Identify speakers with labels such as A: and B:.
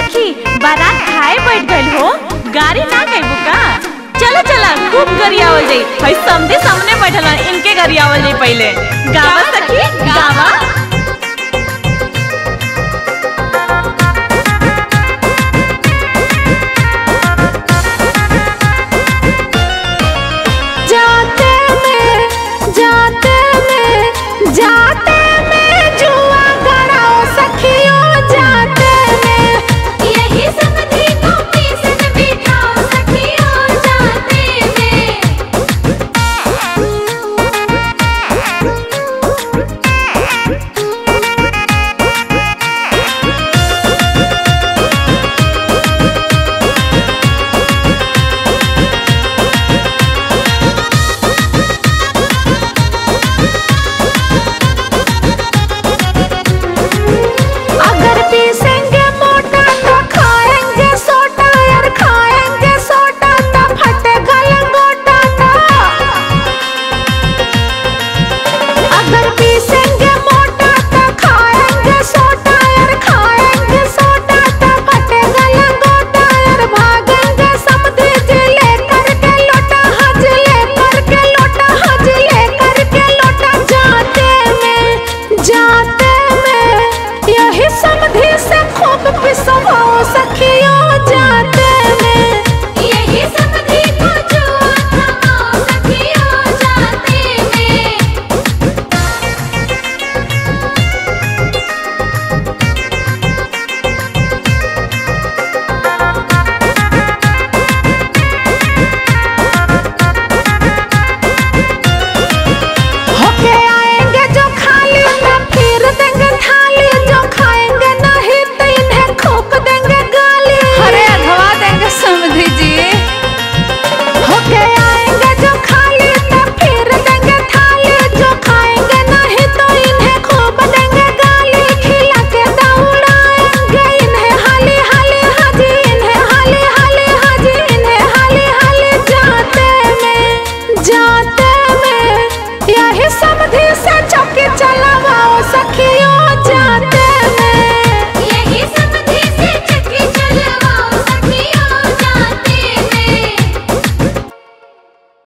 A: सखी बारात खाए बैठ गइल हो गाड़ी ना गइबू का चलो चला खूब गरियावल जाई भाई समझे सामने बैठल हन, इनके गरियावल जाई पहले गावा सखी गावा